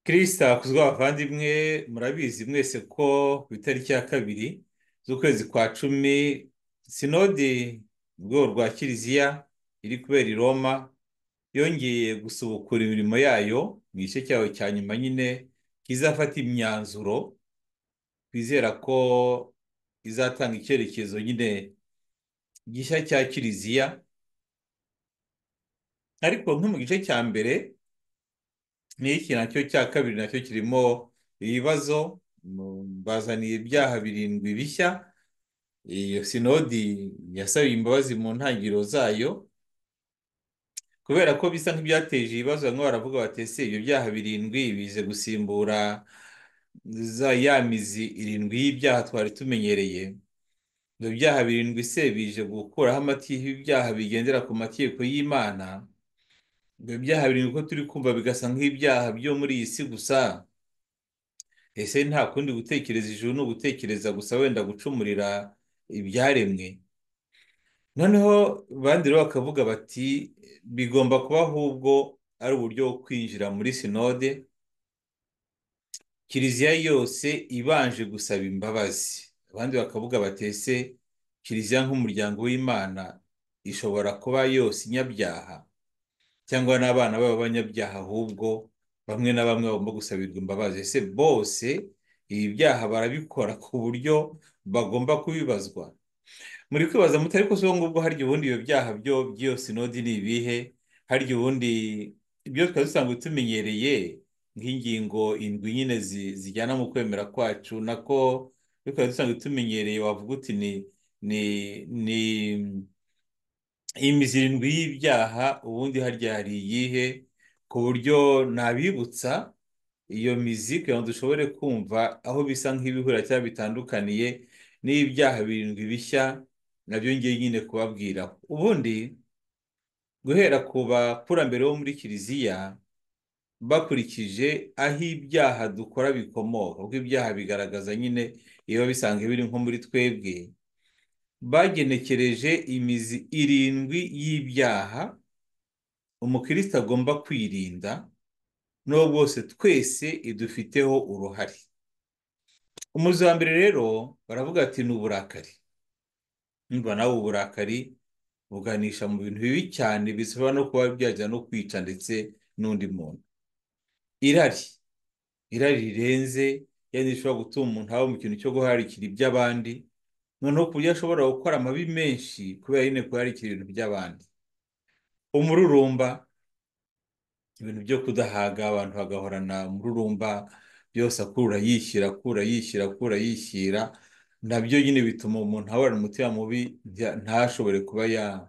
kirisita hakuzwe abavandimwe murabizi mwese ko ku itariki ya kabiri z'ukwezi kwa cumi sinodi mu rwego rwa kiliziya iri kubera i roma yongeye gusubukura imirimo yayo mu gice cyayo cya nyuma nyine kizafata imyanzuro twizera ko izatanga icyerekezo nyine gishya cya kiliziya ariko nko mu gice cya mbere n'iki nacyo cya kabiri nacyo kirimo ibibazo bazaniye ibyaha birindwi bishya iyo sinodi yasabiye imbabazi mu ntangiriro zayo kubera ko bisa nk'ibyateje ibibazo bamwe baravuga bati ese ibyo byaha birindwi bize gusimbura za ya mizi irindwi y'ibyaha twari tumenyereye ibyo byaha birindwi se bije gukuraho amategeko y'ibyaha bigendera ku mategeko y'imana ibyo byaha birindwi ko turi kumva bigasa nk'ibyaha byo muri iyi si gusa ese nta kundi gutekereza ijuru ni ugutekereza gusa wenda gucumurira ibyaremwe noneho abandi rero bakavuga bati bigomba kuba ahubwo ari uburyo bwo kwinjira muri sinode kiliziya yose ibanje gusaba imbabazi abandi bakavuga bati ese kiliziya nk'umuryango w'imana ishobora kuba yose inyabyaha cyangwa n'abana b'abanyabyaha ahubwo bamwe na bamwe bagomba gusabirwa imbabazi ese bose ibi byaha barabikora ku buryo bagomba kubibazwa muri kwibaza muti ariko si ubu ngubwo harya ubundi ibyo byaha byo by'iyo sinodi ni ibihe harya ubundi ibyo twari dusanzwe tumenyereye nk'ingingo indwi nyine zi- zijyana mu kwemera kwacu nako ibyo twari dusanzwe tumenyereye wavuga uti ni ni ni imizi irindwi y'ibyaha ubundi harya hari iyihe ku buryo nabibutsa iyo mizi kugira ngo dushobore kumva aho bisa nk'ibihura cyangwa bitandukaniye n'ibyaha birindwi bishya nabyo ngiye nyine kubabwiraho ubundi guhera ku bakurambere bo muri kiliziya bakurikije aho ibyaha dukora bikomoka kuko ibyaha bigaragaza nyine ibiba bisanzwe biri nko muri twebwe bagenekereje imizi irindwi y'ibyaha umukristo agomba kwirinda n'uwo bwose twese idufiteho uruhare umuzi wa mbere rero baravuga ati ni uburakari Ndumva nawe uburakari buganisha mu bintu bibi cyane bishobora no kuba byajya no kwica ndetse n'undi muntu irari irari rirenze yari rishobora gutuma umuntu aba mu kintu cyo guharikira iby'abandi noneho ku buryo ashobora gukora amabi menshi kubera nyine guharikira ibintu by'abandi umururumba ibintu byo kudahaga abantu bagahorana umururumba byose akura yishyira akura yishyira akura yishyira nabyo nyine bituma umuntu ahorana umutima mubi nta- ntashobore kuba ya-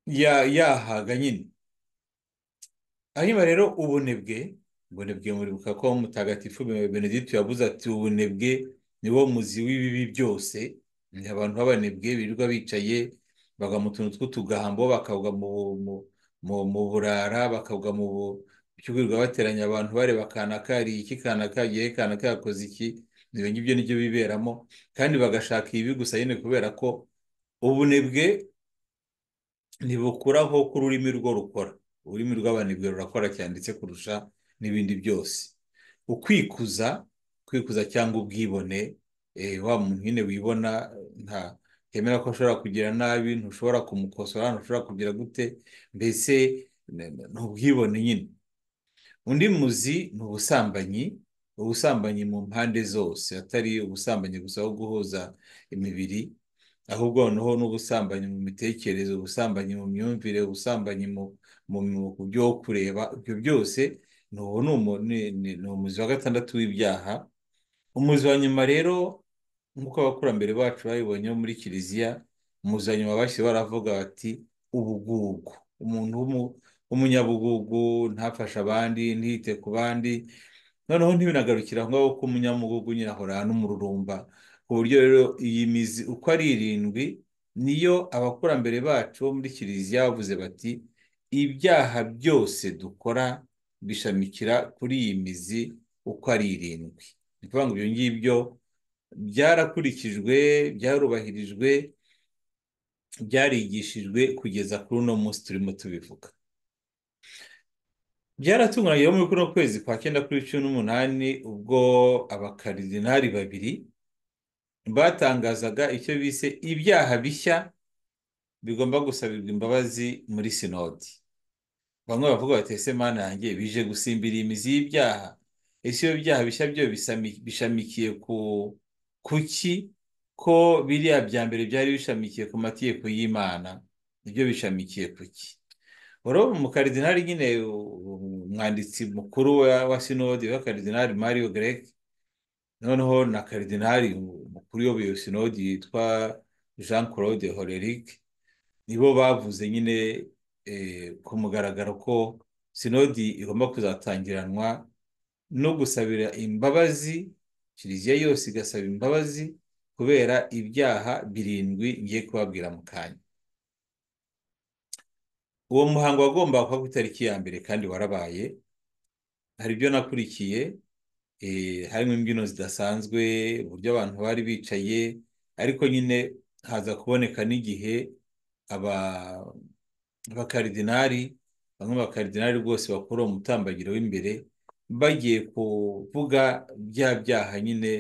ya- yahaga nyine hanyuma rero ubunebwe ubunebwe muribuka ko mutagatifu benedito yavuze ati ubunebwe ni wo muzi w'ibibi byose ni abantu b'abanebwe birirwa bicaye bagwa mu tuntu tw'utugambo bakagwa mu mu- mu- mu burara bakagwa mu bu- cyo kwirirwa bateranya abantu bareba kana kariye iki kana kagiye kana kakoze iki ibyo ngibyo nibyo biberamo kandi bagashaka ibi gusa nyine kubera ko ubunebwe ntibukuraho ko ururimi rwo rukora ururimi rw'abanebwe rurakora cyane ndetse kurusha n'ibindi byose ukwikuza kwikuza cyangwa ubwibone eh, wa muntu nyine wibona nta yemera ko ashobora kugira nabi ntushobora kumukosora ntushobora kugira gute mbese n- n- ni ubwibone nyine undi muzi ni ubusambanyi ubusambanyi mu mpande zose atari ubusambanyi gusa aho guhuza imibiri ahubwo noneho n'ubusambanyi mu mitekerereze ubusambanyi mu myumvire ubusambanyi mu mu mu- ku byo kureba ibyo byose ni uwo ni umu- ni- ni- ni umuzi wa gatandatu w'ibyaha umuzi wa nyuma rero nk'uko abakurambere bacu babibonye bo muri kiliziya umuzi wa nyuma bashyira baravuga bati ubugugu umuntu w'umu- w'umunyabugugu ntafashe abandi ntiyite ku bandi noneho ntibinagarukira aho ngaho ko umunyamugugu nyine ahorana n'umururumba ku buryo rero iyi mizi uko ari irindwi niyo abakurambere bacu bo muri kiliziya bavuze bati ibyaha byose dukora bishamikira kuri iyi mizi uko ari irindwi ni ukuvuga ngo ibyo ngibyo byarakurikijwe byarubahirijwe byarigishijwe kugeza kuri uno munsi turimo tubivuga byaratunguranye rero muri kuno kwezi kwa cyenda kuri cumi n'umunani ubwo abakaridinari babiri batangazaga icyo bise ibyaha bishya bigomba gusabirwa imbabazi muri sinodi bamwe bavuga bati ese mana yanjye bije gusimbira imizi y'ibyaha ese iyo byaha bishya byo bisami- bishamikiye ku kuki ko biriya bya mbere byari bishamikiye ku mategeko y'imana ibyo bishamikiye kuki urabona umukaridinari nyine umwanditsi mukuru wa wa sinodi wa karidinari mario grec noneho na karidinari mukuru uyoboye iyo sinodi yitwa jean claude horeric nibo bavuze nyine eh, ku mugaragaro ko sinodi igomba kuzatangiranwa no gusabira imbabazi kiliziya yose igasaba imbabazi kubera ibyaha birindwi ngiye kubabwira mu kanya uwo muhango wagombaga kuba ku itariki ya mbere kandi warabaye hari ibyo nakurikiye eh, harimo imbyino zidasanzwe uburyo abantu bari bicaye ariko nyine haza kuboneka n'igihe aba abakaridinari bamwe mu bakaridinari rwose bakora uwo mutambagiro w'imbere bagiye kuvuga bya byaha nyine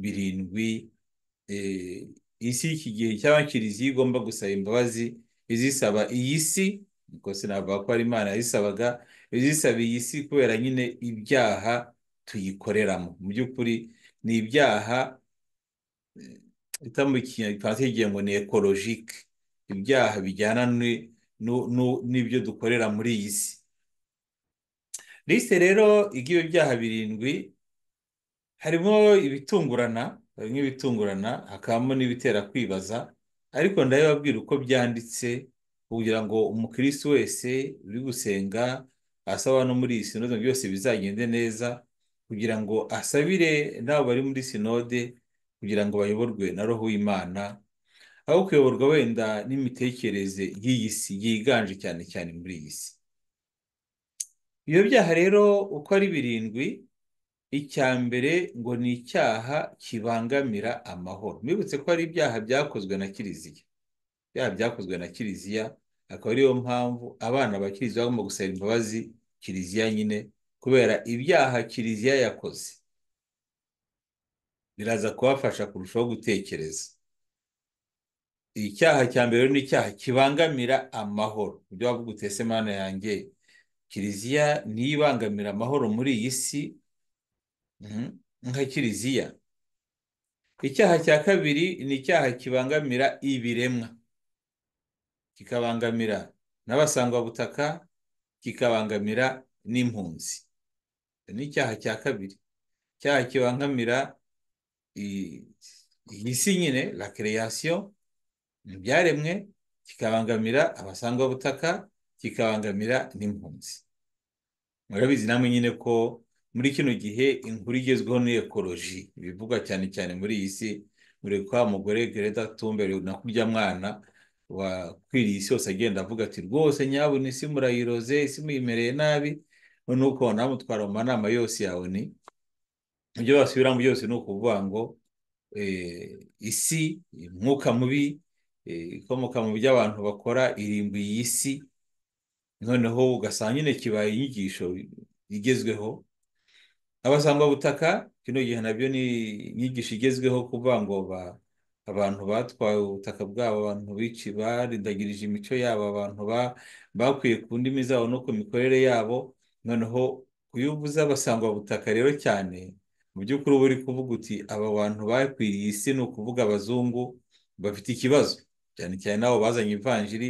birindwi eh, isi y'iki gihe cyangwa kiliziya igomba gusaba imbabazi izisaba iyi si nuko sinavuga ko ari imana yazisabaga izisaba iyi si kubera nyine ibyaha tuyikoreramo mu by'ukuri ni ibyaha eh, bita mu kinyarwanda kigiye ngo ni ekolojike ibyaha bijyana ni- nu- nu- n'ibyo dukorera muri iyi si lisite rero igira ibyaha birindwi harimo ibitungurana harimo ibitungurana hakabamo n'ibitera kwibaza ariko ndabibabwira uko byanditse kugira ngo umukirisitu wese uri gusenga asaba no muri iyi sinode ngo byose bizagende neza kugira ngo asabire n'abo bari muri sinode kugira ngo bayoborwe na roho w'imana aho kuyoborwa wenda n'imitekerereze y'iyi si yiganje cyane cyane muri iyi si ibyo byaha rero uko ari birindwi icya mbere ngo ni icyaha kibangamira amahoro mwibutse ko hari ibyaha byakozwe na kiliziya ibyaha byakozwe na kiliziya akaba ariyo mpamvu abana ba kiliziya bagomba gusaba imbabazi kiliziya nyine kubera ibyaha kiliziya yakoze biraza kubafasha kurushaho gutekereza icyaha cya mbere ni icyaha kibangamira amahoro ibyo wavuga utese mana yanjye kiliziya niyo ibangamira amahoro muri iyi si mhm, nka kiliziya icyaha cya kabiri ni icyaha kibangamira ibiremwa kikabangamira n'abasangwabutaka kikabangamira n'impunzi Icyo ni icyaha cya kabiri icyaha kibangamira i- iyi si nyine la creation ibyaremwe kikabangamira abasangwabutaka kikabangamira n'impunzi murabizi namwe nyine ko muri kino gihe inkuru igezweho ni ekoloji ibivugwa cyane cyane muri iyi si murekwa mugore Greta Thunberg na kurya mwana wakwiriye isi yose agenda avuga ati rwose nyabuna isi murayiroze isi muyimereye nabi noneho ukabona bamutwara mu manama yose ya ONU ibyo basubiramo byose ni ukuvuga ngo eh, isi umwuka mubi eh, ikomoka mu byo abantu bakora irimbuye iyi si noneho ugasanga nyine kibaye inyigisho igezweho abasangwabutaka kino gihe nabyo ni inyigisho igezweho kuvuga ngo ba- abantu batwaye ubutaka bwabo abantu bici barindagirije imico yabo abantu ba- bakwiye ku ndimi zabo no ku mikorere yabo noneho iyo uvuze abasangwabutaka rero cyane mu by'ukuri uba uri kuvuga uti aba bantu bakwiriye isi ni ukuvuga abazungu bafite ikibazo cyane cyane n'abo bazanye ivanjiri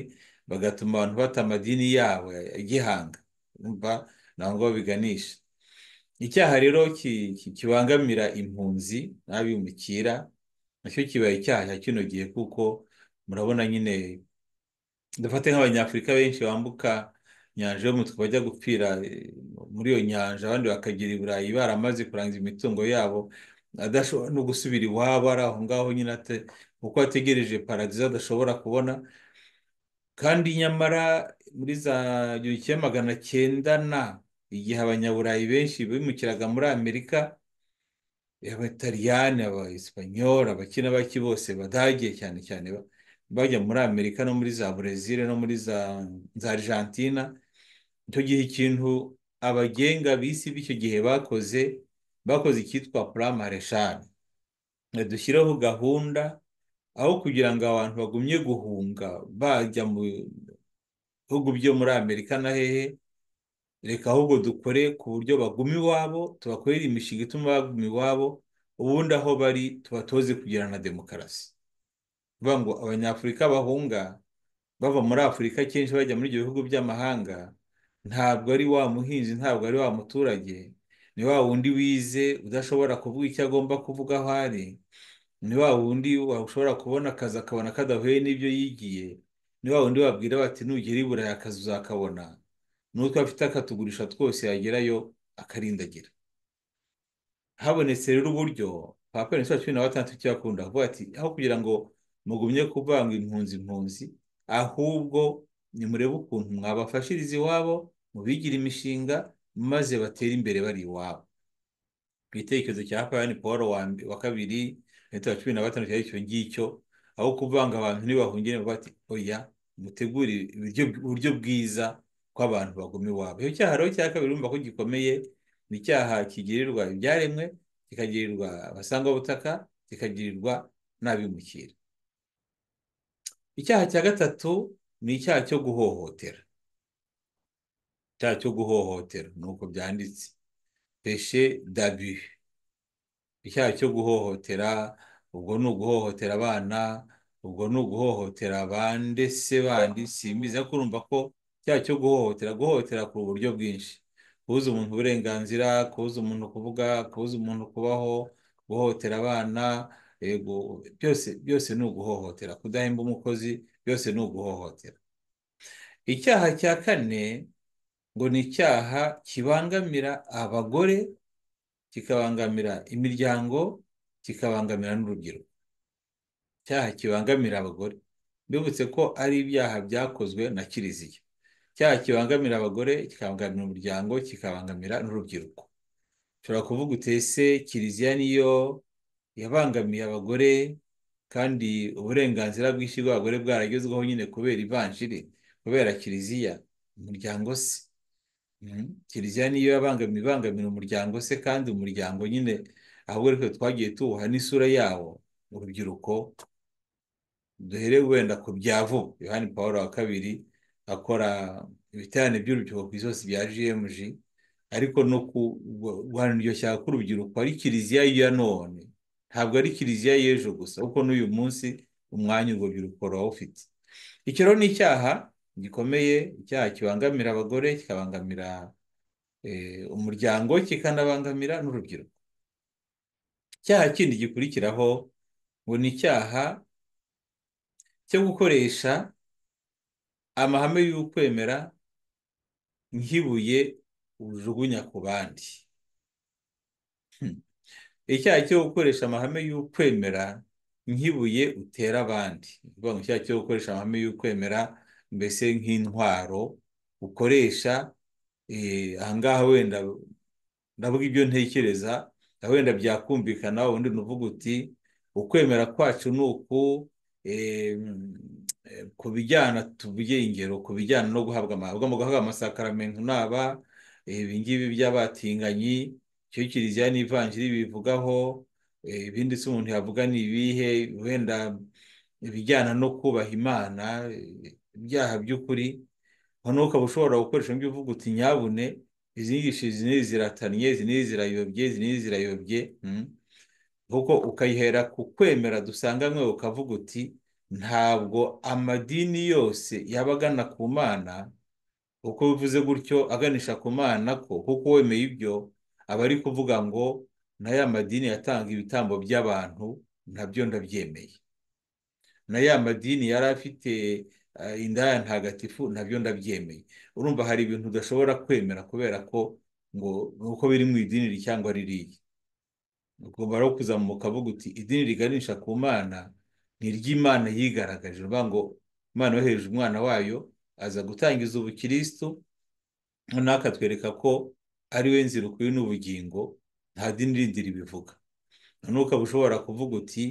bagatuma abantu bata amadini yabo ya gihanga umva ntabwo babiganisha icyaha rero ki- ki- kibangamira impunzi n'abimukira nacyo kibaye icyaha cya kino gihe kuko murabona nyine dufate nk'abanyafurika benshi bambuka inyanja y'umutwe bajya gupfira eh, muri iyo nyanja abandi bakagera i burayi baramaze kurangiza imitungo yabo adashobora no gusubira iwabo ari aho ngaho nyine ate- kuko ategereje paradizo adashobora kubona kandi nyamara muri za igihumbi kimwe magana cyenda na igihe abanyaburayi benshi bimukiraga muri amerika abataliyani abaespanyol abakina baki bose badage cyane cyane ba- bajya muri amerika no muri za burezili no muri za za argentina icyo gihe ikintu abagenga b'isi b'icyo gihe bakoze bakoze icyitwa puramareshani dushyireho gahunda aho kugira ngo abantu bagumye guhunga bajya mu bihugu byo muri amerika na hehe reka ahubwo dukore ku buryo baguma iwabo tubakorera imishinga ituma baguma iwabo ubundi aho bari tubatoze kugira na demokarasi bivuga ngo abanyafurika bahunga bava muri afurika kenshi bajya muri ibyo bihugu by'amahanga ntabwo ari wa muhinzi ntabwo ari wa muturage ni wa wundi wize udashobora kuvuga icyo agomba kuvuga aho ari ni wa wundi washobora kubona akazi akabona kadahuye n'ibyo yigiye ni wa wundi wabwira bati nugera i burayi akazi uzakabona n'utwo afite akatugurisha twose yagerayo akarindagira habonetse rero uburyo papa wa cumi na batandatu icyo yakunda kuvuga ati aho kugira ngo mugumye kuvanga impunzi impunzi ahubwo nimurebe ukuntu mwabafashiriza iwabo mubigira imishinga maze batera imbere bari iwabo ku gitekerezo cya hapani paul wa kabiri leta ya cumi na gatanu cyari icyo ngicyo aho kuvanga abantu ntibahungire bati oya mutegure uburyo bwiza ko abantu baguma iwabo icyo cyaha rero cya kabiri urumva ko gikomeye ni icyaha kigirirwa ibyaremwe kikagirirwa abasangwabutaka kikagirirwa n'abimukira icyaha cya gatatu ni icyaha cyo guhohotera icyaha cyo guhohotera ni uko byanditse peshe dabi icyaha cyo guhohotera ubwo ni uguhohotera abana ubwo ni uguhohotera abandi se bandi simbizi ariko urumva ko icyaha cyo guhohotera guhohotera ku buryo bwinshi kubuza umuntu uburenganzira kubuza umuntu kuvuga kubuza umuntu kubaho guhohotera abana byose byose ni uguhohotera kudahemba umukozi byose ni uguhohotera icyaha cya kane ngo ni icyaha kibangamira abagore kikabangamira imiryango kikabangamira n'urubyiruko icyaha kibangamira abagore mbibutse ko ari ibyaha byakozwe na kiliziya icyaha kibangamira abagore kikabangamira umuryango kikabangamira n'urubyiruko ushobora kuvuga utese kiliziya niyo yabangamiye abagore kandi uburenganzira bwinshi bw'abagore bwaragezweho nyine kubera ivanjiri kubera kiliziya umuryango se kiliziya niyo yabangamiye ibangamira umuryango se kandi umuryango nyine ahubwo ariko twagiye tuwuha n'isura yawo urubyiruko duhere wenda ku byavu yohani paul wa kabiri akora ibiterane by'urubyiruko ku isi bya gmg ariko no guhana iryo shyaka k'urubyiruko ari kiliziya ya none ntabwo ari kiliziya y'ejo gusa kuko n'uyu munsi umwanya urubyiruko rurawufite icyo rero ni icyaha gikomeye icyaha kibangamira abagore kikabangamira umuryango kikanabangamira n'urubyiruko icyaha kindi gikurikiraho ngo ni icyaha cyo gukoresha amahame y'ukwemera nk'ibuye ujugunya ku bandi icyaha cyo gukoresha amahame y'ukwemera nk'ibuye utera abandi ni icyaha cyo gukoresha amahame y'ukwemera mbese nk'intwaro ukoresha ahangaha wenda ndavuga ibyo ntekereza wenda byakumvikana undi nuvuga uti ukwemera kwacu ni uku ku bijyana tuvuge ingero ku bijyana no guhabwa amasakaramentu n'aba ibi ngibi by'abatinganyi icyo kiliziya n'ivanjiri bivugaho ibindi se umuntu yavuga ni ibihe wenda ibijyana no kubaha imana ibyaha by'ukuri noneho ukaba ushobora gukoresha ibyo uvuga uti nyabune izi ngishi izi n'izi ziratanye izi n'izi zirayobye izi n'izi zirayobye kuko ukayihera ku kwemera dusanga mwe ukavuga uti ntabwo amadini yose yaba agana ku mana uko bivuze gutyo aganisha ku mana ko kuko wemeye ibyo aba ari kuvuga ngo n'aya madini yatanga ibitambo by'abantu nabyo ndabyemeye n'aya madini yari afite indaya ntagatifu nabyo ndabyemeye urumva hari ibintu udashobora kwemera kubera ko ngo uko biri mu idini cyangwa ririya ugomba rero kuzamuka avuga uti idini riganisha ku mana ni iry'imana yigaragaje uvuga ngo imana yohereje umwana wayo aza gutangiza ubukirisitu noneho akatwereka ko ari we nzira ukuri n'ubugingo nta dini rindi ribivuga noneho ukaba ushobora kuvuga uti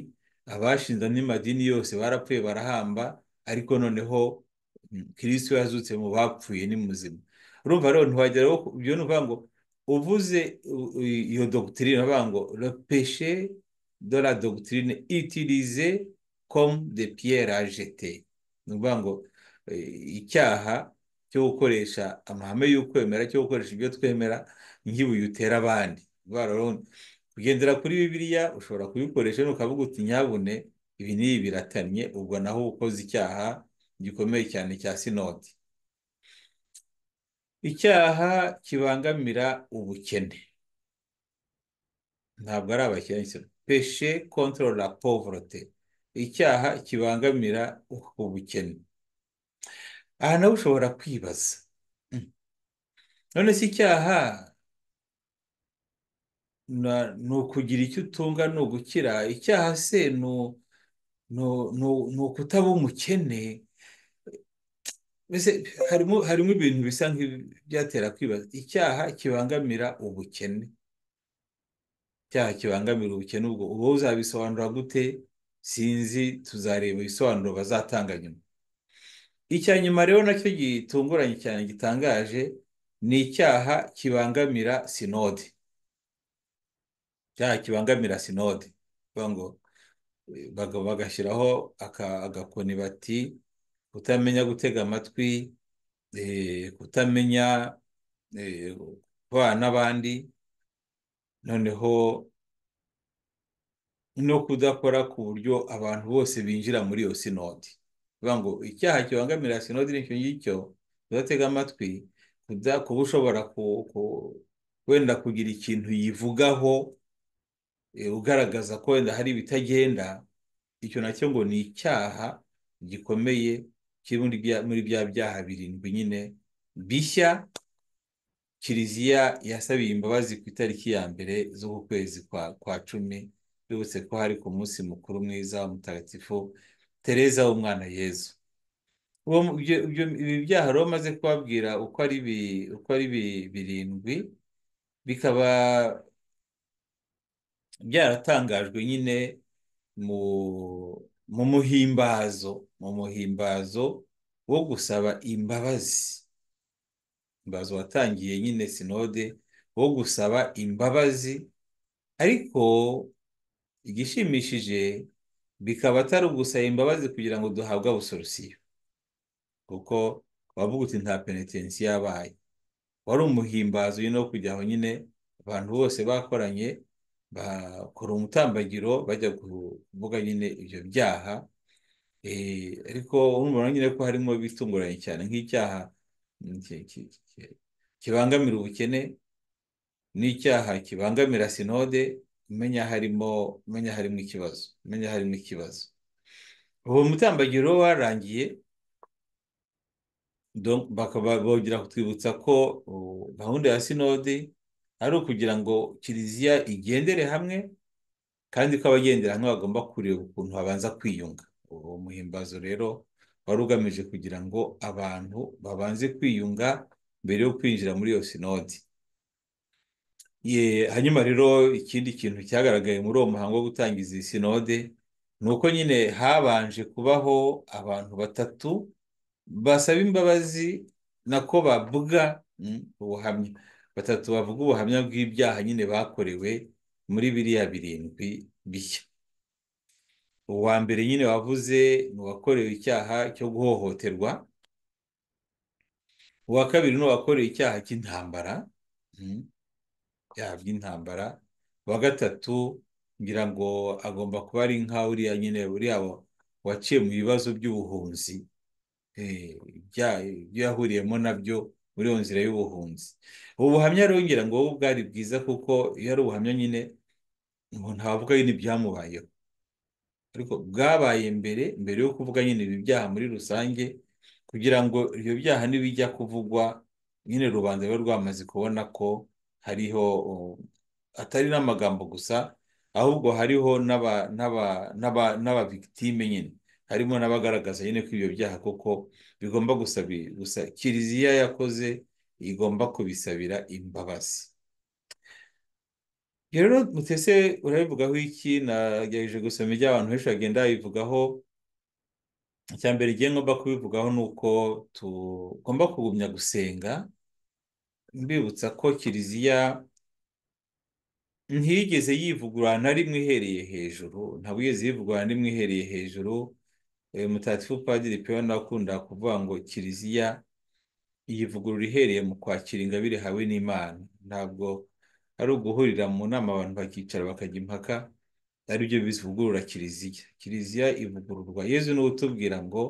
abashinze andi madini yose barapfuye barahamba ariko noneho kirisitu yazutse mu bapfuye ni muzima urumva rero ntiwageraho ibyo ni ukuvuga ngo uvuze u- u- iyo dogitirine bavuga ngo le péché de la dogitirine utilisé comme de pierre à jeter ni ukuvuga ngo eh, icyaha cyo gukoresha amahame y'ukwemera cyo gukoresha ibyo twemera nk'ibuye utera abandi Ni ukuvuga rero kugendera kuri bibiliya ushobora kubikoresha ukavuga uti nyabune ibi n'ibi biratanye ubwo naho uba ukoze icyaha gikomeye cyane cya sinodi icyaha kibangamira ubukene ntabwo ari abakene peshe kontorora la povorote icyaha kibangamira ubukene aha nawe ushobora kwibaza Mm. none se icyaha na- ni ukugira icyo utunga ni ugukira icyaha se ni u- ni u- ni u- ni ukutaba umukene mbese harimo harimo ibintu bisa nk'ibyatera kwibaza icyaha kibangamira ubukene icyaha kibangamira ubukene ubwo uba uzabisobanura gute sinzi tuzareba ibisobanuro bazatanga nyuma icya nyuma rero nacyo gitunguranye cyane gitangaje ni icyaha kibangamira sinode icyaha kibangamira sinode Bavuga ngo eh, baga- bagashyiraho aka- agakoni bati kutamenya gutega amatwi eh, kutamenya eh, kubana n'abandi noneho no kudakora ku buryo abantu bose binjira muri iyo sinodi bivuga ngo icyaha kibangamira sinodi nicyo ngicyo kudatega amatwi kuda kuba ushobora ku- ku- wenda kugira ikintu yivugaho eh, ugaragaza ko wenda hari ibitagenda icyo nacyo ngo ni icyaha gikomeye kiri muri bya- muri bya byaha birindwi nyine bishya kiliziya yasabiye imbabazi ku itariki ya mbere z'uku kwezi kwa kwa cumi bibutse ko hari ku munsi mukuru mwiza wa mutagatifu tereza w'umwana yezu uwo mu- ibyo- ibyo- ibi byaha rero bamaze kubabwira uko ari bi- uko ari bi- birindwi bikaba byaratangajwe nyine mu mu muhimbazo mu muhimbazo wo gusaba imbabazi imbabazi watangiye nyine sinode wo gusaba imbabazi ariko igishimishije bikaba atari ugusaba imbabazi kugira ngo duhabwe abusorusiyo kuko wavuga uti nta penetensi yabaye wari umuhimbazo nyine wo kujya aho nyine abantu bose bakoranye bakora umutambagiro bajya kuvuga nyine ibyo byaha Eh, ariko urumva nyine ko harimo bitunguranye cyane nk'icyaha mm, ki- ki- ki- kibangamira ubukene n'icyaha kibangamira sinode umenya harimo umenya harimo ikibazo umenya harimo ikibazo ubu mutambagiro warangiye donc bakaba bongera kutwibutsa ko uh, gahunda ya sinode ari ukugira ngo kiliziya igendere hamwe kandi ko abagendera hamwe bagomba kureba ukuntu babanza kwiyunga uwo muhimbazo rero wari ugamije kugira ngo abantu babanze kwiyunga mbere yo kwinjira muri iyo sinodi Ye, hanyuma rero ikindi kintu cyagaragaye muri uwo muhango wo gutangiza iyi sinode ni uko nyine habanje kubaho abantu batatu basaba imbabazi nako bavuga mm, ubuhamya batatu bavuga ubuhamya bw'ibyaha nyine bakorewe muri biriya birindwi bishya uwa mbere nyine wavuze ni uwakorewe icyaha cyo guhohoterwa uwa kabiri ni uwakorewe icyaha cy'intambara mm, ibyaha by'intambara uwa gatatu ngira ngo agomba kuba ari nka uriya nyine uriya wa- waciye mu bibazo by'ubuhunzi eh, ibya- ibyo yahuriyemo nabyo muri iyo nzira y'ubuhunzi ubu buhamya rero ngira ngo wowe bwari bwiza kuko iyo ari ubuhamya nyine umuntu ntavuga nyine ibyamubayeho ariko bwabaye mbere mbere yo kuvuga nyine ibi byaha muri rusange kugira ngo ibyo byaha nibijya kuvugwa nyine rubanda ruba rwamaze kubona ko hariho uh, atari n'amagambo gusa ahubwo hariho n'aba n'aba n'aba n'ababikitime nyine harimo n'abagaragaza nyine ko ibyo byaha koko bigomba gusabi gusa kiliziya yakoze igomba kubisabira imbabazi rero mutese urabivugaho iki nagerageje gusoma ibyo abantu benshi bagenda babivugaho icya mbere igiye ngomba kubivugaho ni uko tugomba kugumya gusenga mbibutsa ko kiliziya ntiyigeze yivugurura na rimwe ihereye hejuru ntabwo yigeze yivugurura na rimwe ihereye hejuru mutagatifu padiri peyo akunda kuvuga ngo kiliziya iyivugurura ihereye mu kwakira ingabire hawe n'imana ntabwo ari uguhurira mu nama abantu bakicara bakajya impaka aribyo bivugurura kiliziya kiliziya ivugururwa yezu ni utubwira ngo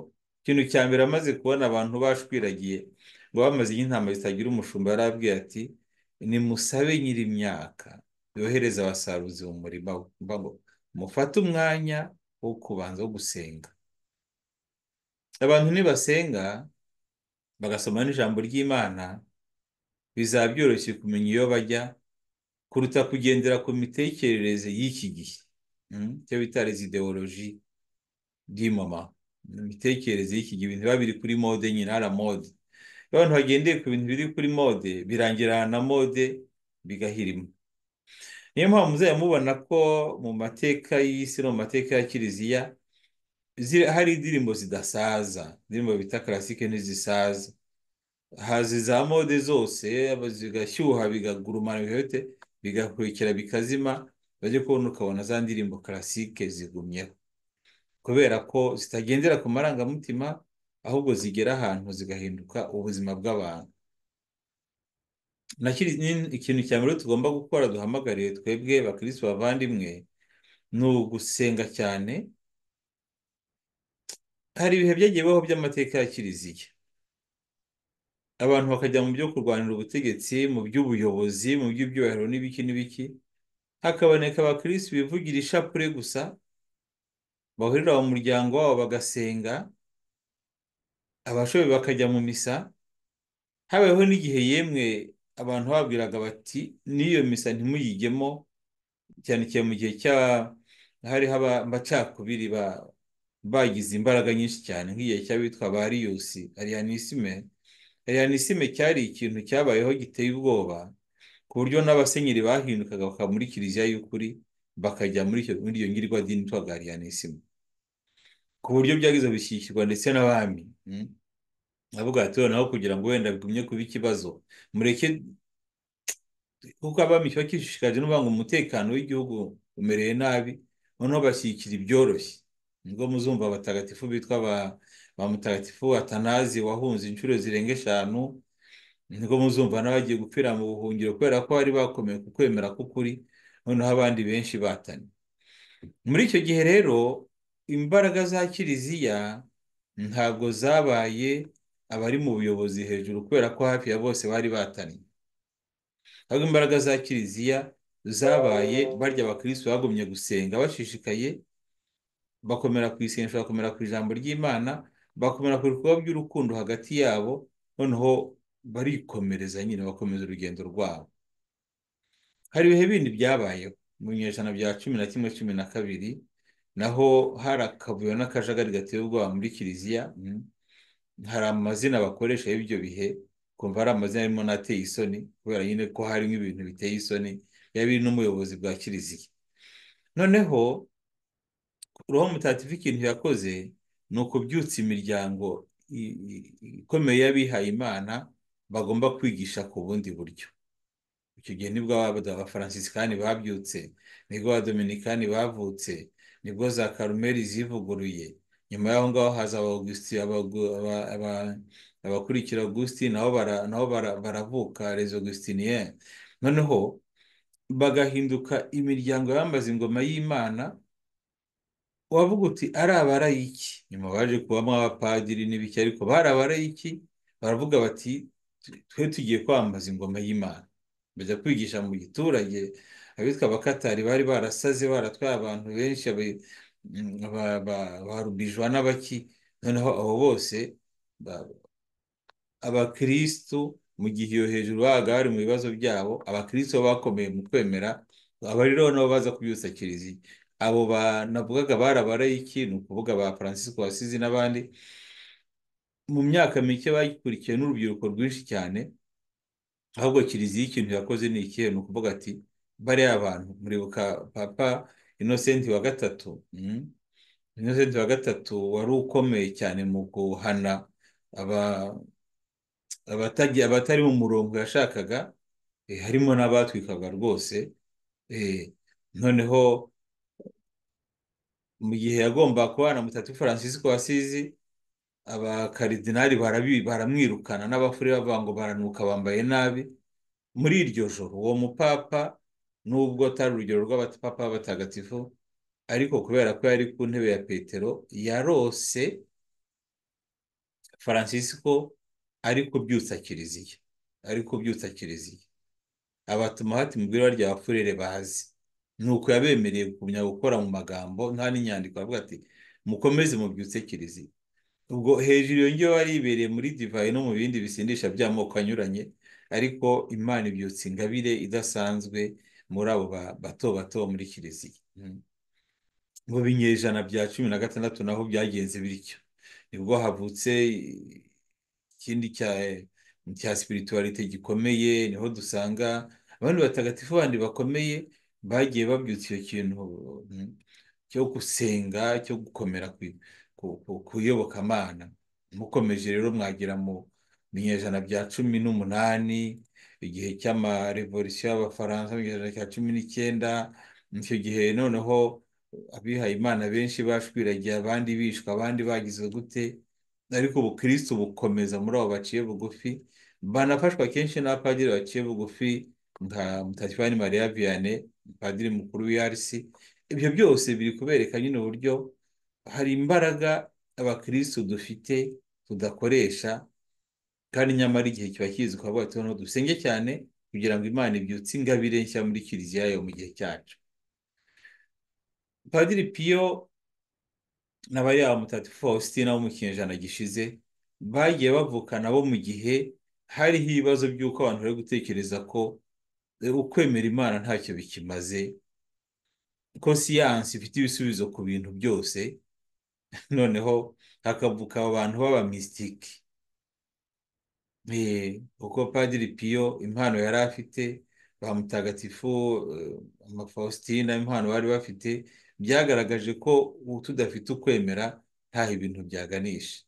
ikintu cya mbere amaze kubona abantu bashwiragiye ngo bamaze intama zitagira umushumba yarabwiye ati nimusabe nyiri imyaka yohereza abasaruzi mu murima ngo mufate umwanya wo kubanza wo gusenga abantu nibasenga bagasoma n'ijambo ry'imana bizaba byoroshye kumenya iyo bajya kuruta kugendera ku mitekerereze y'iki gihe icyo bita rezidewoloji dimama imitekerereze y'iki gihe ibintu biba biri kuri mode nyine ara mode iyo abantu bagendeye ku bintu biri kuri mode birangira na mode bigahirima niyo mpamvu muzajya mubona ko mu mateka y'isi no mu mateka ya kiliziya hari indirimbo zidasaza indirimbo bita karasike n'izisaza haza za mode zose zigashyuha bigagurumana bihote bigakurikira bikazima bajya kubona ukabona za ndirimbo karasike zigumyeho kubera ko zitagendera ku marangamutima ahubwo zigera ahantu zigahinduka ubuzima bw'abantu ikintu cya mbere tugomba gukora duhamagariye twebwe bakirisitu bavandimwe ni ugusenga cyane hari ibihe byagiye bibaho by'amateka ya kiliziya abantu bakajya mu byo kurwanira ubutegetsi mu by'ubuyobozi mu by'ibyubahiro n'ibiki n'ibiki hakaboneka abakirisitu bivugira ishapure gusa bahurira mu muryango wabo bagasenga abashoboye bakajya mu misa habayeho n'igihe yemwe abantu babwiraga bati n'iyo misa ntimuyigemo cyane cyane mu gihe cya hariho abacakubiri bagize imbaraga nyinshi cyane nk'igihe cy'abitwa ba riyusi ariyanisime ariyanisime cyari ikintu cyabayeho giteye ubwoba ku buryo n'abasenyeri bahindukaga bakaba muri kiliziya y'ukuri bakajya muri iyo ngirwadini itwaga ariyanisime ku buryo byagize bishyikirwa ndetse n'abami avuga ati noneho kugira ngo wenda bigumye kuba ikibazo mureke kuko abami kiba kishishikaje n'uvuga ngo umutekano w'igihugu umereye nabi noneho bashyigikira ibyoroshye nibwo muzumva abatagatifu bitwa ba mutagatifu atanazi wahunze inshuro zirenga eshanu nibwo muzumva n'abagiye gupfira mu buhungiro kubera ko bari bakomeye ku kwemera k'ukuri noneho abandi benshi batanye muri icyo gihe rero imbaraga za kiliziya ntabwo zabaye abari mu buyobozi hejuru kubera ko hafi ya bose bari bataniye ahubwo imbaraga za kiliziya zabaye barya abakirisitu bagumye gusenga bashishikaye bakomera ku isengesho bakomera ku ijambo ry'imana bakomera ku bikorwa by'urukundo hagati yabo noneho barikomereza nyine bakomeza urugendo rwabo hari ibihe bindi byabayeho mu binyejana bya cumi na kimwe cumi na kabiri naho hari akavuyo n'akajagari gateye ubwoba muri kiliziya hari amazina bakoresha y'ibyo bihe kumva hari amazina arimo n'ateye isoni kubera nyine ko hari nk'ibintu biteye isoni biba biri n'umuyobozi bwa kiliziya noneho roho mutagatifu ikintu yakoze ni ukubyutsa imiryango ikomeye y'abihaye imana bagomba kwigisha ku bundi buryo icyo gihe nibwo abafaransisikani babyutse nibwo abadominikani bavutse nibwo za karumeri zivuguruye nyuma y'aho ngaho haza abakurikira augustin nabo baravuka rezo augustinien noneho bagahinduka imiryango yambaza ingoma y'imana wavuga uti ari abarayiki nyuma baje kubamo abapadiri n'ibiki ariko bari abarayiki baravuga bati twe tugiye kwambaza ingoma y'imana bajya kwigisha mu giturage abitwa abakatari bari barasaze baratwaye abantu benshi barubijwa n'abaki noneho abo bose abakirisitu mu gihe iyo hejuru babaga bari mu bibazo byabo abakirisitu bakomeye mu kwemera abari rero nabo baza kubyutsa kiliziya abo banavugaga barabarayiki ni ukuvuga ba francisco wasizi n'abandi mu myaka mike bagikurikiye n'urubyiruko rwinshi cyane ahubwo kiliziya ikintu yakoze ni ikihe ni ukuvuga ati bariya abantu muribuka papa inosenti wa gatatu inosenti wa gatatu wari ukomeye cyane mu guhana abatagiye abatari mu murongo yashakaga harimo n'abatwikaga rwose noneho mu gihe yagomba kubana mutatu francisco wasizi abakaridinari baramwirukana n'abafure bavuga ngo baranuka bambaye nabi muri iryo joro uwo mupapa nubwo atari urugero rw'abapapa b'abatagatifu ariko kubera ko yari ku ntebe ya petero yarose francisco ari kubyutsa kiliziya ari kubyutsa kiliziya abatuma hati mu bwira rya bafurere bazi ni uko yabemereye kugumya gukora mu magambo nta n'inyandiko avuga ati mukomeze mubyutse kiliziya ubwo hejuru iyo ngiyo yari ibereye muri divayi no mu bindi bisindisha by'amoko anyuranye ariko imana ibyutsa ingabire idasanzwe muri abo bato bato muri kiliziya mu binyejana bya cumi na gatandatu naho byagenze bityo nibwo havutse ikindi cya sipirituwarite gikomeye niho dusanga abandi batagatifu bandi bakomeye bagiye babyutsa icyo kintu cyo gusenga cyo gukomera ku iyobokamana mukomeje rero mwagera mu binyejana bya cumi n'umunani igihe cy'amarevolisiyo y'abafaransa mu gihe cya cumi n'icyenda icyo gihe noneho abihaye imana benshi bashwiragiye abandi bishwe abandi bagizwe gute ariko ubukirisitu bukomeza muri abo baciye bugufi banafashwa kenshi n'abapadiri baciye bugufi nka mutatifani mariya viyane padiri mukuru w'iyarisi ibyo byose biri kubereka nyine uburyo hari imbaraga abakirisitu dufite tudakoresha kandi nyamara igihe kiba kizi ko bavuga tubona dusenge cyane kugira ngo imana ibyutse ingabire nshya muri kiliziya yayo mu gihe cyacu padiri piyo n'abariya mutatifu faustina bo mu kinyejana gishize bagiye bavukana bo mu gihe hariho ibibazo by'uko abantu bari gutekereza ko ukwemera imana ntacyo bikimaze ko siyansi ifite ibisubizo ku bintu byose noneho hakavuka abantu b'abamisitiki uko padiri piyo impano yari afite ba mutagatifu amafaustina impano bari bafite byagaragaje ko tudafite ukwemera ntaho ibintu byaganisha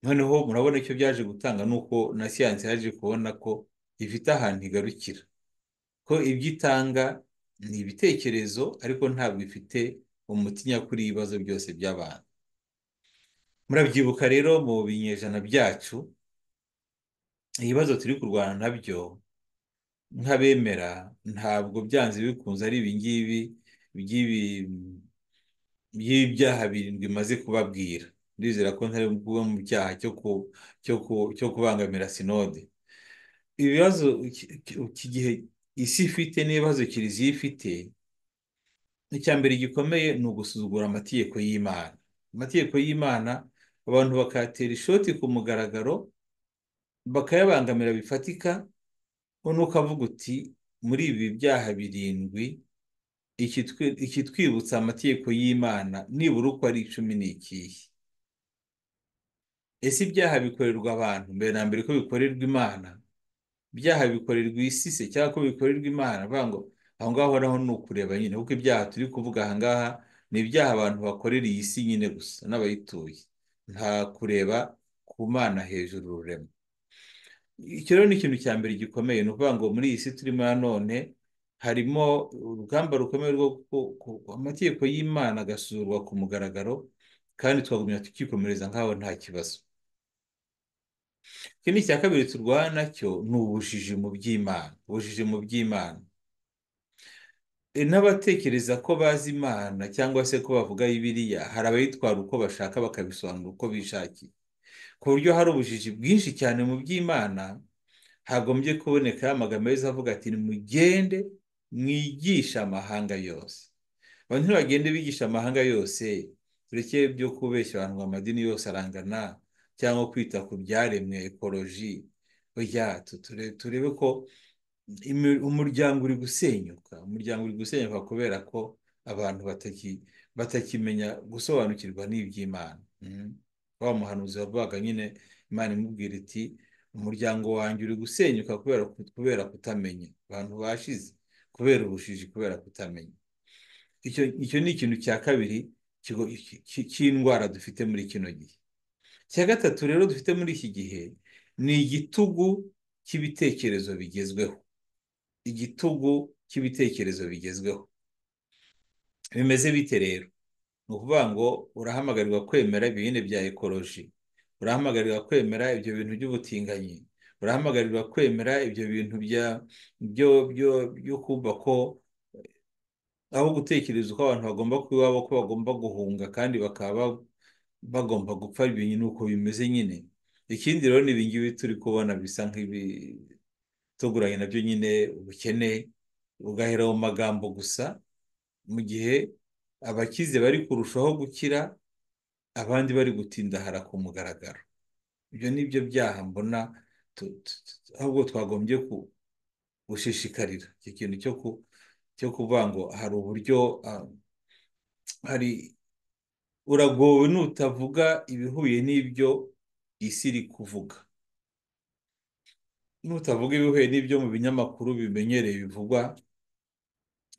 noneho murabona icyo byaje gutanga ni uko na siyansi yaje kubona ko ifite ahantu igarukira ko ibyo itanga ni ibitekerezo ariko ntabwo ifite umuti nyakuri y'ibibazo byose by'abantu murabyibuka rero mu binyejana byacu ibibazo turi kurwana nabyo nk'abemera ntabwo byanze bikunze ari ibingibi by'ibyaha birindwi imaze kubabwira ndizera ko ntari kuba mu cyaha cyo kubangamira sinode ibibazo iki gihe isi ifite n'ibibazo kiliziya ifite icya mbere gikomeye ni ugusuzugura amategeko y'imana amategeko y'imana abantu bakayatera ishoti ku mugaragaro bakayabangamira bifatika noneho ukavuga uti muri ibi byaha birindwi ikitwibutsa amategeko y'imana nibura uko ari icumi ni ikihe ese ibyaha bikorerwa abantu mbere na mbere ko bikorerwa imana ibyaha bikorerwa isi se cyangwa ko bikorerwa imana ngo aho ngaho naho ni ukureba nyine kuko ibyaha turi kuvuga aha ngaha ni ibyaha abantu bakorera iyi si nyine gusa n'abayituye nta kureba ku mana hejuru ururema icyo rero ni ikintu cya mbere gikomeye ni ukuvuga ngo muri iyi si turimo nanone harimo urugamba rukomeye rwo amategeko y'imana agasuzurwa ku mugaragaro kandi twagumya tukikomereza nk'aho nta kibazo ikindi cya kabiri turwana nacyo ni ubujiji mu by'imana ubujiji mu by'imana n'abatekereza ko bazi imana cyangwa se ko bavuga bibiriya hari abayitwara uko bashaka bakabisobanura uko bishakiye ku buryo hari ubujiji bwinshi cyane mu by'imana hagombye kuboneka amagambo yose avuga ati nimugende mwigisha amahanga yose abantu ntibagende bigisha amahanga yose tureke byo kubeshya abantu ngo amadini yose arangana cyangwa kwita ku byaremwe ekoloji burya turebe ko umuryango uri gusenyuka umuryango uri gusenyuka kubera ko abantu batakimenya gusobanukirwa n'iby'imana wa muhanuzi wavugaga nyine imana imubwira iti umuryango wanjye uri gusenyuka kubera kutamenya abantu bashize kubera ubujiji kubera kutamenya icyo ni ikintu cya kabiri cy'indwara dufite muri kino gihe icya gatatu rero dufite muri iki gihe ni igitugu cy'ibitekerezo bigezweho igitugu cy'ibitekerezo bigezweho bimeze bite rero ni ukuvuga ngo urahamagarirwa kwemera ibihine bya ekoloji urahamagarirwa kwemera ibyo bintu by'ubutinganyi urahamagarirwa kwemera ibyo bintu byo kumva ko aho gutekereza uko abantu bagomba kuba ko bagomba guhunga kandi bakaba bagomba gupfa ibintu ni uko bimeze nyine ikindi rero ni ibingibi turi kubona bisa nk'ibituguranye nabyo nyine ubukene bugahera mu magambo gusa mu gihe abakize bari kurushaho gukira abandi bari gutindahara ku mugaragaro ibyo ni byo byaha mbona ahubwo twagombye gushishikarira iki kintu cyo kuvuga ngo hari uburyo hari uragowe nutavuga ibihuye n'ibyo isi iri kuvuga nutavuga ibihuye n'ibyo mu binyamakuru bimenyereye bivugwa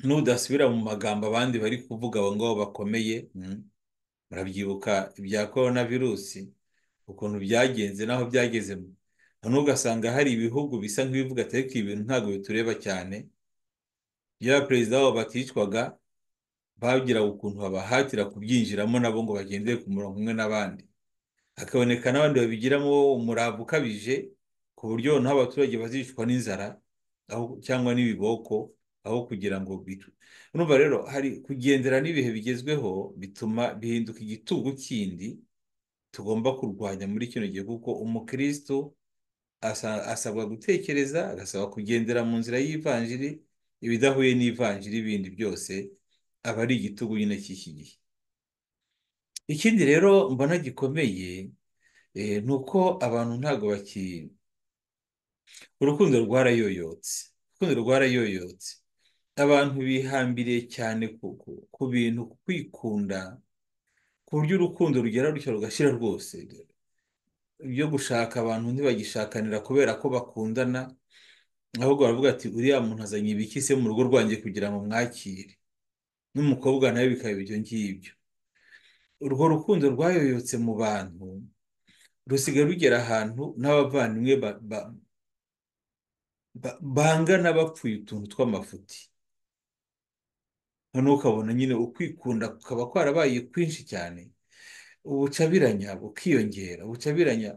nudasubira mu magambo abandi bari kuvuga abo ngabo bakomeye murabyibuka ibya korona virusi ukuntu byagenze n'aho byageze ugasanga hari ibihugu bisa nk'ibivuga ariko ibi bintu ntabwo bitureba cyane iyo abaperezida babo baticwaga bagiraga ukuntu babahatira kubyinjiramo nabo ngo bagendere ku murongo umwe n'abandi hakaboneka n'abandi babigiramo umurava ukabije ku buryo noneho abaturage bazicwa n'inzara cyangwa n'ibiboko aho kugira ngo urumva rero hari kugendera n'ibihe bigezweho bituma bihinduka igitugu kindi tugomba kurwanya muri kino gihe kuko umukirisitu asabwa gutekereza agasaba kugendera mu nzira y'ivanjiri ibidahuye n'ivanjiri ibindi byose aba ari igitugu nyine cy'iki gihe ikindi rero mbona gikomeye ni uko abantu ntabwo baki urukundo rwarayoyotse urukundo rwarayoyotse abantu bihambiriye cyane ku bintu kwikunda ku buryo urukundo rugera rutyo rugashira rwose ibyo gushaka abantu ntibagishakanira kubera ko bakundana ahubwo baravuga ati uriya muntu azanye ibikise mu rugo rwanjye kugira ngo mwakire n'umukobwa nawe bikaba ibyo ngibyo urwo rukundo rwayoyotse mu bantu rusigaye rugera ahantu n'abavandimwe bangana bapfuye utuntu tw'amafuti noneho ukabona nyine ukwikunda kukaba kwarabaye kwinshi cyane ubucabiranya bukiyongera ubucabiranya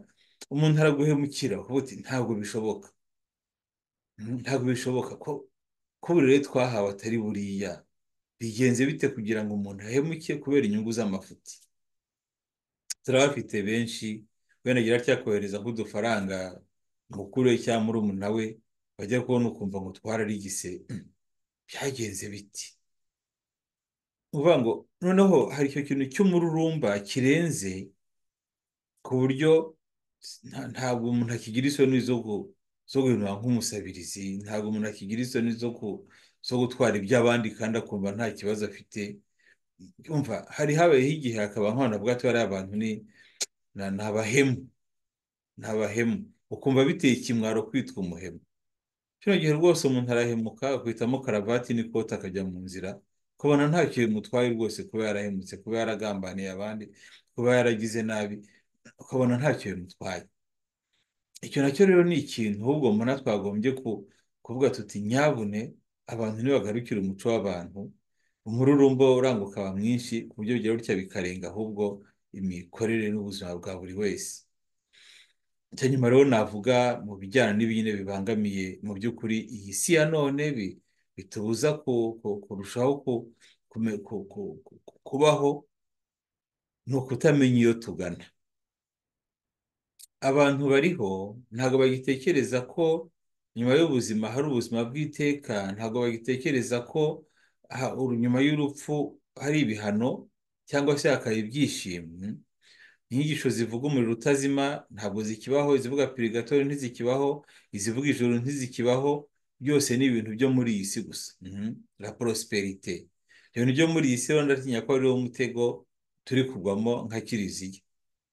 umuntu araguhemukira ukavuga uti ntabwo bishoboka ntabwo bishoboka ko ko buri rero twahawe atari buriya bigenze bite kugira ngo umuntu ahemuke kubera inyungu z'amafuti turabafite benshi wenda agira atya kohereza nk'udufaranga mukuru we cyangwa murumuna we bajya kubona ukumva ngo twararigise byagenze biti uvuga ngo noneho hari icyo kintu cy'umururumba kirenze ku buryo ntabwo umuntu akigira isoni zo guhinura nk'umusabirizi ntabwo umuntu akigira isoni zo gutwara iby'abandi kandi akumva nta kibazo afite umva hari habayeho igihe hakaba nk'abantu bavuga ati bariya bantu ni abahemu ni abahemu ukumva biteye ikimwaro kwitwa umuhemu kino gihe rwose umuntu arahemuka akubitamo karavati n'ikoti akajya mu nzira kubona nta kintu bimutwaye rwose kuba yarahemutse kuba yaragambaniye abandi kuba yaragize nabi ukabona nta kintu bimutwaye icyo nacyo rero ni ikintu ahubwo mbona twagombye kuvuga tuti nyabune abantu ntibagarukire umuco w'abantu umururumba uranga ukaba mwinshi ku buryo bigira gutya bikarenga ahubwo imikorere n'ubuzima bwa buri wese icya nyuma rero navuga mu bijyana n'ibintu bibangamiye mu by'ukuri iyi si ya none bitubuza kurushaho kubaho ni ukutamenya iyo tugana abantu bariho ntabwo bagitekereza ko nyuma y'ubuzima hari ubuzima bw'iteka ntabwo bagitekereza ko nyuma y'urupfu hari ibihano cyangwa se hakaba ibyishimo inyigisho zivuga umuriro utazima ntabwo zikibaho izivuga pirigatori ntizikibaho izivuga ijoro ntizikibaho byose ni ibintu byo muri iyi si gusa la porosiperite ibintu byo muri iyi si rero ndatinya ko ariwo mutego turi kugwamo nka kiriziya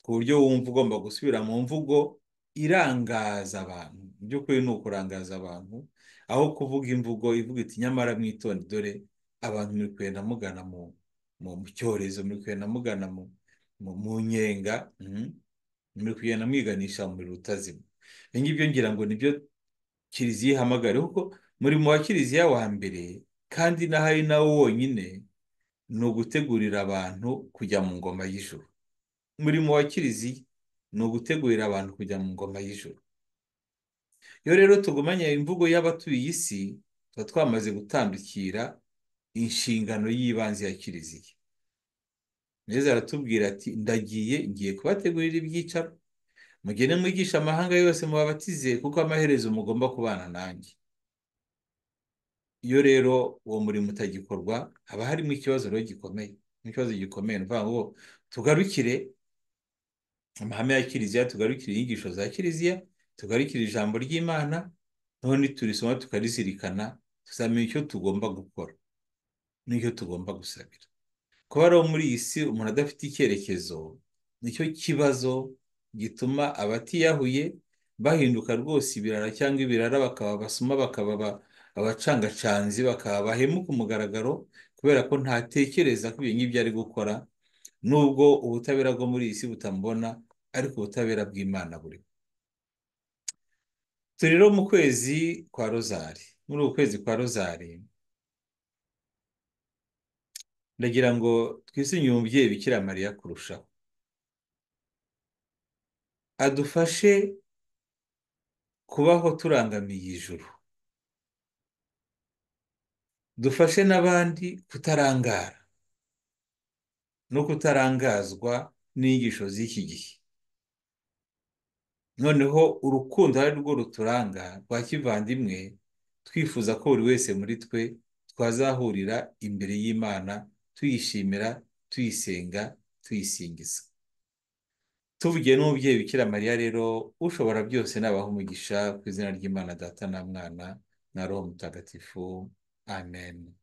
ku buryo wumva ugomba gusubira mu mvugo irangaza abantu mu by'ukuri ni ukurangaza abantu aho kuvuga imvugo ivuga iti nyamara mwitonde dore abantu muri kugenda mugana mu cyorezo muri kugenda mugana mu nyenga muri kugenda mwiganisha umuriro utazima ibyo ngibyo ngira ngo nibyo kiliziya ihamagara kuko umurimo wa kiliziya wa mbere kandi n'aho ari nawo wonyine ni ugutegurira abantu kujya mu ngoma y'ijuru umurimo wa kiliziya ni ugutegurira abantu kujya mu ngoma y'ijuru iyo rero tugumanya imvugo y'abatuye isi tuba twamaze gutandukira inshingano y'ibanze ya kiliziya neza aratubwira ati ndagiye ngiye kubategurira ibyicaro mugende mwigisha amahanga yose mubabatize kuko amaherezo mugomba kubana nanjye iyo rero uwo murimo utagikorwa haba harimo ikibazo rero gikomeye n'ikibazo gikomeye ni ukuvuga ngo tugarukire amahame ya kiliziya tugarukire inyigisho za kiliziya tugarukire ijambo ry'imana noneho niturisoma tukarizirikana tuzamenya icyo tugomba gukora n'icyo tugomba gusabira kuba rero muri iyi si umuntu adafite icyerekezo nicyo kibazo gituma abatiyahuye bahinduka rwose ibirara cyangwa ibirara bakaba abasoma bakaba abacangacanzi bakaba bahemu ku mugaragaro kubera ko ntatekereza ko ibyo ngibyo ari gukora nubwo ubutabera bwo muri iyi si butamubona ariko ubutabera bw'imana buriho turi rero mu kwezi kwa rozari muri uku kwezi kwa rozari ndagira ngo twisinye umubyeyi bikira mariya kurushaho adufashe kubaho turangamiye ijuru dufashe n'abandi kutarangara no kutarangazwa n'inyigisho z'iki gihe noneho urukundo ari rwo ruturanga rwa kivandimwe twifuza ko buri wese muri twe twazahurira imbere y'imana tuyishimira tuyisenga tuyisingiza tuvugiye n'umubyeyi bikira mariya rero ushobora byose nabaha umugisha ku izina ry'imana data na mwana na roho mutagatifu amen